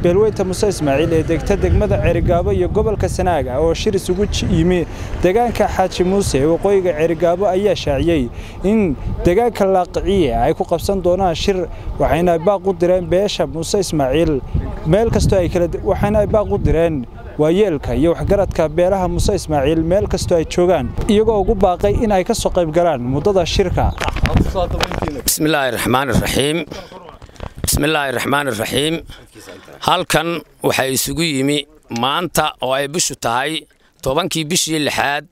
beelweynta muse ismaaciil ee degta degmada ceerigaabo iyo gobolka sanaaga oo shir isugu yimi deegaanka xaaji muuse ee waqooyiga ceerigaabo ayaa shaaciyey in deegaanka laaqiciye ay ku qabsan doonaan shir waxayna baaq u direen beesha muse ismaaciil meel kastoo ay kala waxayna ay baaq u direen waayeelka iyo waxgaradka beelaha muse ismaaciil meel kastoo ay joogaan iyagoo ugu baaqay in ay ka soo qayb galaan muddada shirka bismillaahi raxmaan iraxiim bismillaahi raxmaan iraxiim halkan waxaa isugu yimi maanta oo ay bishu tahay tobankii bishii lixaad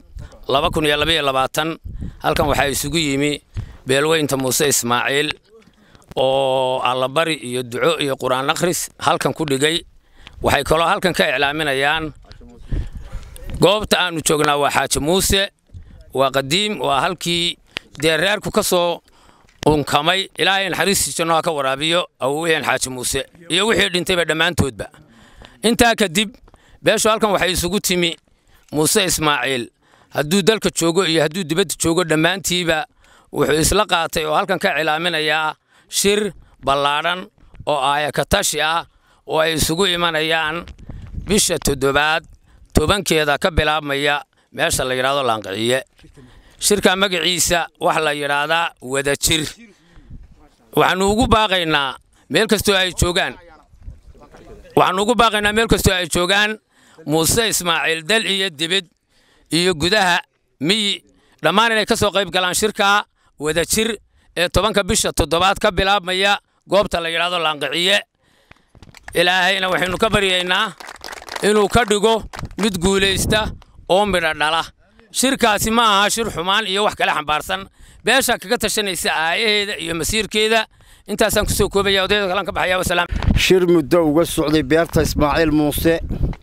halkan waxaa isugu yimi beelweynta muuse ismaaciil oo allabari iyo duco iyo qur'aan akhris halkan ku dhigay waxay kaloo halkan ka iclaaminayaan goobta aannu joognaa waa xaaji muuse waa qadiim waa halkii dee reerku ka soo unkamay ilaahay naxariistii janno ha ka waraabiyo awoweheen xaaji muuse iyo wixii dhintayba dhammaantoodba intaa kadib beeshu halkan waxay isugu timi muuse ismaaciil hadduu dalka joogo iyo hadduu dibadda joogo dhammaantiiba wuxuu isla qaatay oo halkan ka cilaaminayaa shir ballaadhan oo aayakatashi ah oo ay isugu imanayaan bisha toddobaad tobankeeda ka bilaabmaya meesha la yidhahdo laanqiciye shirka magaciisa waxa la yidhaahdaa wadajir waxaannu ugu baaqaynaa meel kastoo ay joogaan waxaannu ugu baaqaynaa meel kastoo ay joogaan muuse ismaaciil dal iyo dibid iyo gudaha miyi dhammaan inay ka soo qayb galaan shirka wadajir ee tobanka bisha toddobaad ka bilaabmaya goobta la yidhaahdo laanqiciye ilaahayna waxaynu ka baryaynaa inuu ka dhigo mid guulaysta oo midha dhala shirkaasi ma aha shir xumaan iyo wax kale xambaarsan beesha kaga tashanaysa aayaheeda iyo masiirkeeda intaasaan kusoo koobaya odayda kalan ka baxaya wasalaam shir muddo uga socday beerta ismaaciil muuse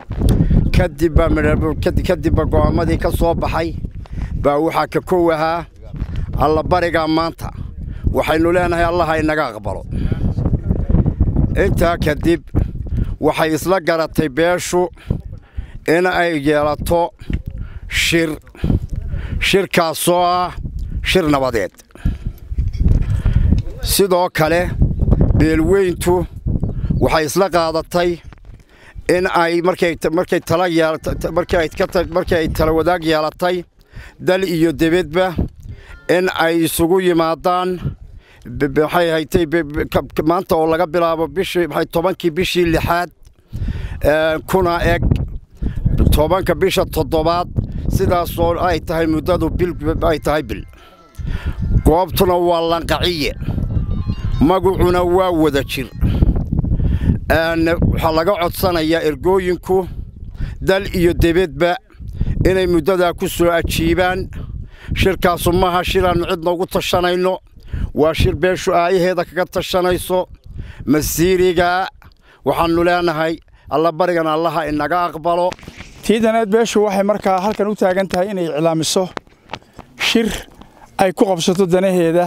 kadibba go'aamadii ka soo baxay baa waxaa ka kow ahaa allabarigaa maanta waxaynu leenahay allaha inaga aqbalo intaa kadib waxay isla garatay beeshu in ay yeelato shir shirkaasoo ah shir nabadeed sidoo kale beelweyntu waxay isla qaadatay in ay markay tala wadaag yeelatay dal iyo debedba in ay isugu yimaadaan waxay haytay maanta oo laga bilaabo tobankii bishii lixaad kuna eg tobanka bisha toddobaad sidaasoo ay tahay muddadu ay tahay bil goobtuna waa lanqaciye magacuna waa wada jir waxaa laga codsanayaa ergooyinku dal iyo debedba inay muddadaa ku soo ajiibaan shirkaasu maha shiraannu cidna ugu tashanayno waa shir beeshu aayaheeda kaga tashanayso masiirigaa waxaannu leenahay allabarigan allaha inaga aqbalo tiidaneed beeshu waxay markaa halkan u taagan tahay inay iclaamiso shir ay ku qabsato danaheeda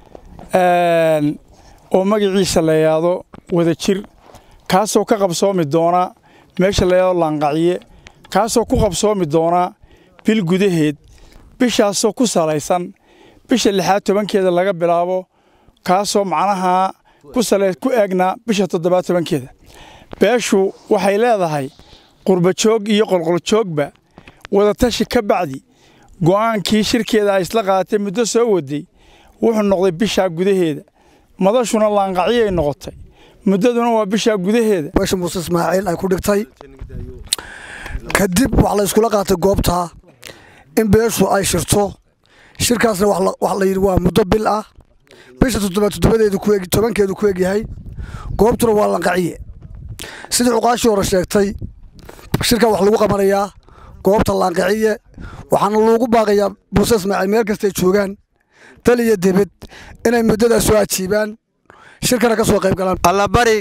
oo magaciisa la yidhaahdo wadajir kaasoo ka qabsoomi doona meesha la yidhahdo laanqaciye kaasoo ku qabsoomi doona bil gudaheed bishaasoo ku salaysan bisha lixaad tobankeeda laga bilaabo kaasoo macnaha ku eegna bisha toddobaad tobankeeda beeshu waxay leedahay qurbajoog iyo qolqoljoogba wadatashi ka bacdi go'aankii shirkeeda ay isla qaadatay muddo soo waday wuxuu noqday bishaa gudaheeda madashuna laanqacyay noqotay muddaduna waa bishaa gudaheeda beesha muuse ismaaciil ay ku dhigtay kadib wax la yskula qaatay goobtaa in beeshu ay shirto shirkaasna wax la yidhi waa muddo bil ah bisha toddobaad toddobadeedu tobankeedu ku egyahay goobtuna waa lanqaciye sidii cuqaashii hore sheegtay shirkaa wax lagu qabanayaa goobta laanqaciye waxaana loogu baaqayaa muuse ismaaciil meel kastay joogaan dal iyo debed inay muddadaa soo ajiibaan shirkana ka soo qayb galaan allabari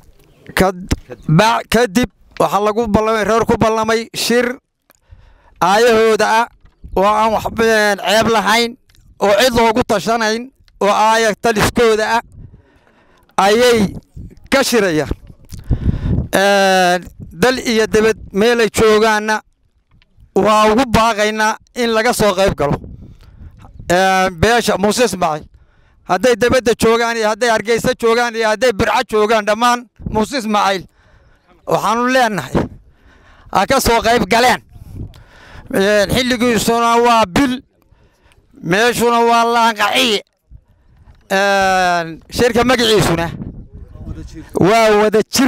kadib waxaa lagu ballamay reer ku ballamay shir aayahooda ah oo aan wax ceeb lahayn oo cid loogu tashanayn oo aaya taliskooda ah ayay ka shirayaan dal iyo debed meelay joogaanna waa ugu baaqaynaa in laga soo qayb galo beesha muuse ismaaciil hadday debedda joogaan iyo hadday hargeysa joogaan iyo hadday birco joogaan dhammaan muuse ismaaciil waxaanu leenahay ha ka soo qayb galeen xilligiisuna waa bil meeshuna waa laanqaciye shirka magaciisuna waa wada jir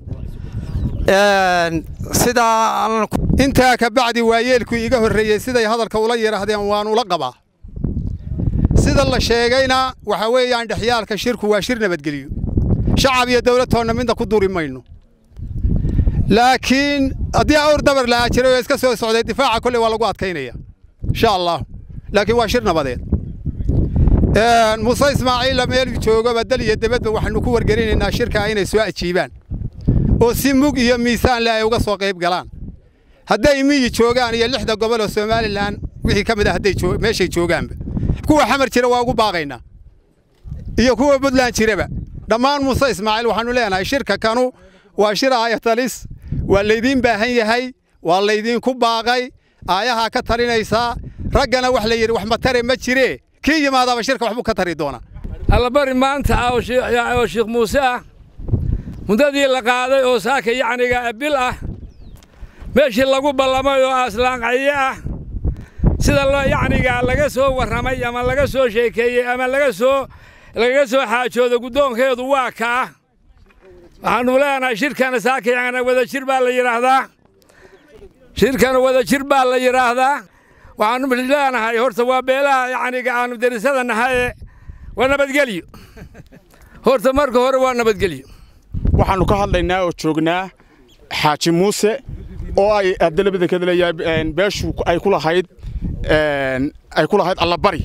sidaa intaa ka bacdi waayeelku iga horreeyey siday hadalka ula yidhaahdeen waan ula qabaa sida la sheegayna waxa weeyaan dhexyaalka shirku waa shir nabadgeliyo shacab iyo dowladtoonna midna ku duri mayno laakiin haddii awr dabar la'aa jiray oo iska soo socday difaaca kolley waa lagu adkaynaya insha allah laakiin waa shir nabadeed muuse ismaaciilla meel joogaba dal iyo debadba waxaanu ku wargelinaynaa shirkaa inay soo ajiibaan oo si mug iyo miisaan leh ay uga soo qayb galaan hadday miyi joogaan iyo lixda gobol oo somalilan wixii ka mid ah hadday meeshay joogaanba kuwa xamar jira waa ugu baaqaynaa iyo kuwa puntland jiraba dhammaan muuse ismaaciil waxaanu leenahay shirka kanu waa shir aayatalis waa laydiin baahan yahay waa laydiinku baaqay aayahaa ka talinaysaa raggana wax la yidhi wax matare ma jiree kii yimaadaaba shirka waxbuu ka tari doonaa allabari maanta ah oo sheekh muuse ah muddadii la qaaday oo saaka yacniga bil ah meeshii lagu ballamay oo aslaanqaye ah sida loo yacniga laga soo warramay ama laga soo sheekeeyey ama laga soo lagaga soo xaajoodo guddoonkeedu waa kaa waxaannu leenahay shirkana saaka yacni wadajir baa la yidhaahdaa shirkana wadajir baa la yidhaahdaa waxaannu leenahay horta waa beelaha yacniga aannu derisada nahaye waa nabadgelyo horta marka hore waa nabadgelyo waxaannu ka hadlaynaa oo joognaa xaaji muuse oo ay adalabada ka leeyahay beeshu ay ku lahayd ay ku lahayd allabari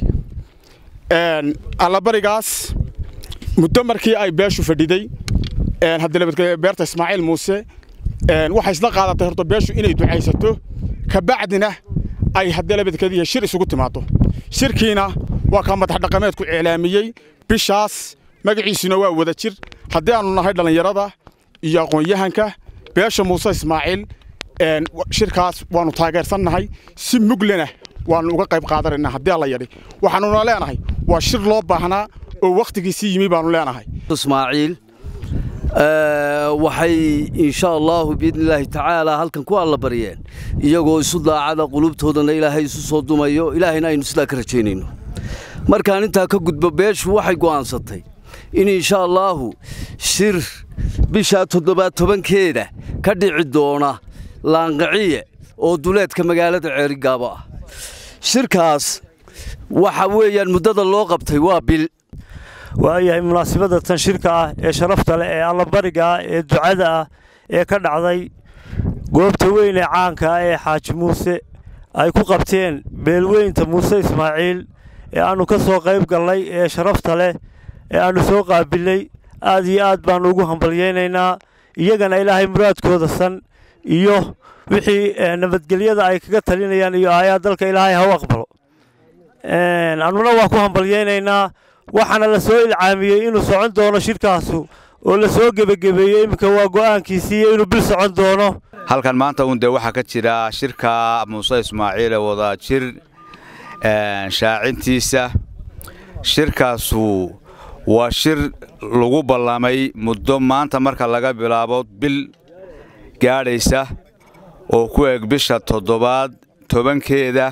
allabarigaas muddo markii ay beeshu fadhiday hadalabadka beerta ismaaciil muuse waxay isla qaadatay horta beeshu inay ducaysato ka bacdina ay hadalabadkadiiya shir isugu timaado shirkiina waa kaa madax dhaqameedku iclaamiyey bishaas magaciisuna waa wada jir haddii aanu nahay dhallinyarada iyo aqoon-yahanka beesha muuse ismaaciil shirkaas waannu taageersannahay si muglena waannu uga qayb qaadanaynaa haddii alla yadhi waxaannuna leenahay waa shir loo baahnaa oo wakhtigiisii yimi baannu leenahay ismaaciil waxay insha allaahu biidnillaahi tacaalaa halkan ku alla baryeen iyagoo isu daacada qulubtoodana ilaahay isu soo dumayo ilaahayna aynu sidaa ka rajaynayno markaan intaa ka gudbo beeshu waxay go'aansatay in insha allaahu shir bishaa toddobaad tobankeeda ka dhici doona laanqiciye oo duleedka magaalada ceerigaabo ah shirkaas waxa weeyaan muddada loo qabtay waa bil waayahay munaasabadda tan shirka ah ee sharafta leh ee allabariga ah ee ducada ah ee ka dhacday goobta weyn ee caanka ah ee xaaji muuse ay ku qabteen beelweynta muuse ismaaciil ee aannu ka soo qayb gallay ee sharafta leh ee aannu soo qaabilnay aad iyo aad baannu ugu hambalyaynaynaa iyagana ilaahay muraadkooda san iyo wixii nabadgelyada ay kaga talinayaan iyo aayaa dalka ilaahay ha u aqbalo annuna waa ku hambalyaynaynaa waxaana la soo ilcaamiyey inuu socon doono shirkaasu oo la soo gebagebeeyey iminka waa go'aankiisii iyo inuu bil socon doono halkan maanta uun dee waxaa ka jira shirka muuse ismaaciil ee wada jir shaacintiisa shirkaasu waa shir lagu ballamay muddo maanta marka laga bilaabo bil gaadhaysa oo ku eg bisha toddobaad tobankeeda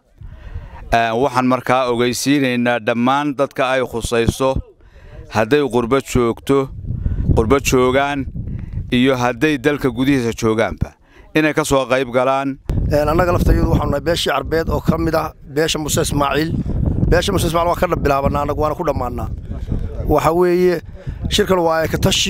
waxaan markaa ogeysiinaynaa dhammaan dadka ay khusayso hadday qurbo joogto qurbo joogaan iyo hadday dalka gudihiisa joogaanba inay ka soo qayb galaan annaga laftayadu waxaanu nahay beeshii carbeed oo ka mid ah beesha muuse ismaaciil beesha muuse ismaaciil waan ka bilaabannaa annagu waana ku dhammaannaa waxa weeye shirkan waa ekatashi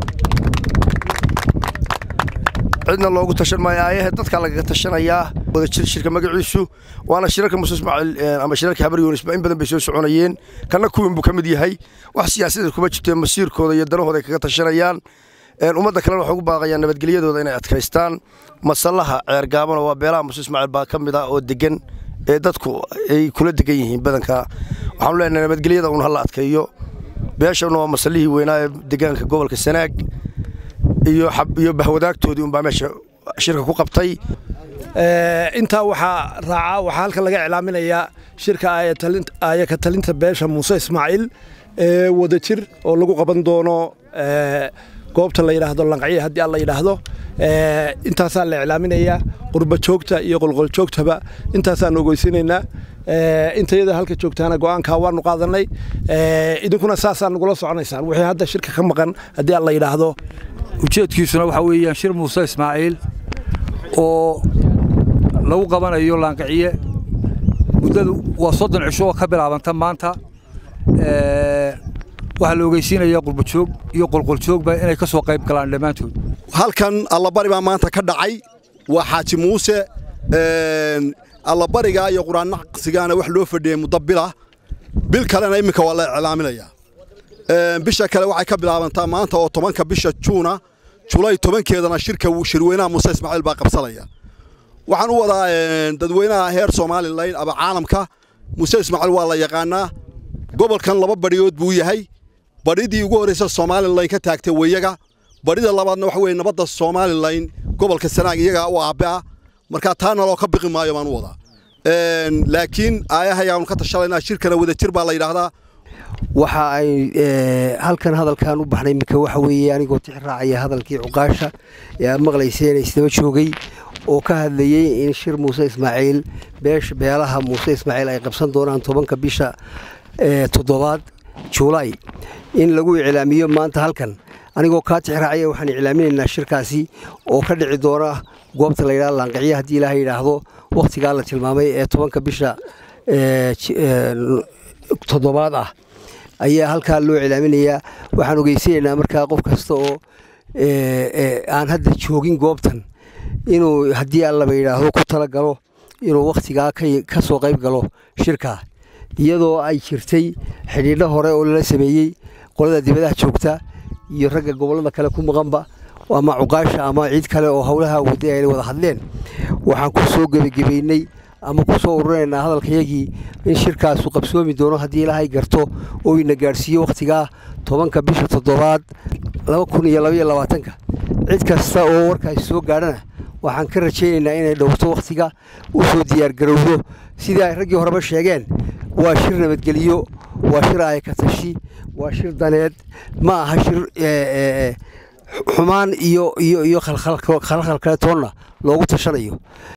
cidna loogu tashan maayo aayahe dadkaa lagaga tashanayaa wada jir shirka magaciisu waana shirarka muuse ismaaciil ama shirarka habar yunisba in badan bay soo soconayeen kanna kuwin buu ka mid yahay wax siyaasadeed kuma jirteen masiirkooda iyo danahooda ay kaga tashanayaan ummadda kalena waxay ugu baaqayaan nabadgelyadooda inay adkaystaan masallaha ceergaabana waa beelaha muuse ismaaciil baa ka mid ah oo degan ee dadku ay kula degan yihiin badanka waxaanu leenahay nabadgelyada uun hala adkeeyo beeshana waa masallihii weynaa ee deegaanka gobolka sanaag iyo iyo bahwadaagtoodii unbaa meesha shirka ku qabtay intaa waxaa raacaa waxaa halkan laga iclaaminayaa shirka aaya ka talinta beesha muuse ismaaciil ee wada jir oo lagu qaban doono goobta la yidhaahdo lanqciye haddii aan la yidhaahdo intaasaa la iclaaminayaa qurba joogta iyo qolqoljoogtaba intaasaan ogeysinaynaa intayada halka joogtaana go'aankaa waanu qaadanay idinkuna saasaa nagula soconaysaan wixii hadda shirka ka maqan haddii aan la yidhaahdo ujeedkiisuna waxaa weeyaan shir muuse ismaaciil oo lagu qabanayo laanqiciye muddadu waa soddon cisho oo ka bilaabanta maanta waxaa la ogeysiinayaa qurbajoog iyo qolqoljoogba inay ka soo qayb galaan dhammaantood halkan allabari baa maanta ka dhacay waa xaaji muuse allabarigaa iyo qur-aannaqsigaana wax loo fadhiyey muddo bila bil kalena imminka waa la iclaaminayaa bisha kale waxay ka bilaabantaa maanta oo tobanka bisha juuna julay tobankeedana shirka shirweynaha muuse ismaaciil baa qabsanaya waxaan u wadaa dadweynaha heer somalilan aba caalamka muuse ismaaciil waa la yaqaanaa gobolkan laba badhiyood buu yahay badhidii ugu horraysa somalilan ka taagtay weyaga badhida labaadna waxa weye nabadda somalilan gobolka sanaag iyaga u aabbe ah markaa taa naloo ka biqi maayo baan u wadaa laakiin aayahayaanu ka tashalaynaa shirkana wadajir baa la yidhaahdaa waxa ay halkan hadalkan u baxnay iminka waxa weeye anigoo tix raacaya hadalkii cuqaasha ee aad maqlayseen isdaba joogay oo ka hadlayey in shir muuse ismaaciil beesha beelaha muuse ismaaciil ay qabsan doonaan tobanka bisha toddobaad juulaay in lagu iclaamiyo maanta halkan anigoo kaa tix raacaya waxaan iclaaminaynaa shirkaasi oo ka dhici doona goobta la yidhahdo laanqiciye haddii ilaaha yidhaahdo wakhtigaa la tilmaamay ee tobanka bisha toddobaad ah ayaa halkaa loo cilaaminayaa waxaan ogeysanaynaa markaa qof kasta oo aan hadda joogin goobtan inuu haddii allaba yidhaahdo ku tala galo inuu wakhtigaa ka soo qayb galo shirkaa iyadoo ay jirtay xidhiidho hore oo lala sameeyey qolada dibadaha joogta iyo ragga gobollada kale ku maqanba ama cuqaasha ama cid kale oo howlaha waday ayna wada hadleen waxaan ku soo gebagebaynay ama ku soo ururinaynaa hadalkayagii in shirkaasu qabsoomi doono haddii ilaahay garto oo ina gaadhsiiyo wakhtigaa tobanka bisha toddobaad laba kun iyo labaiyo labaatanka cid kasta oo warkaasi soo gaadhana waxaan ka rajaynaynaa inay dhowrto wakhtiga u soo diyaargarowdo sidii ay raggii horeba sheegeen waa shir nabadgeliyo waa shir ayakatashi waa shir daneed ma aha shir xumaan iyo iyo iyo khalkhal kale toonna loogu tashanayo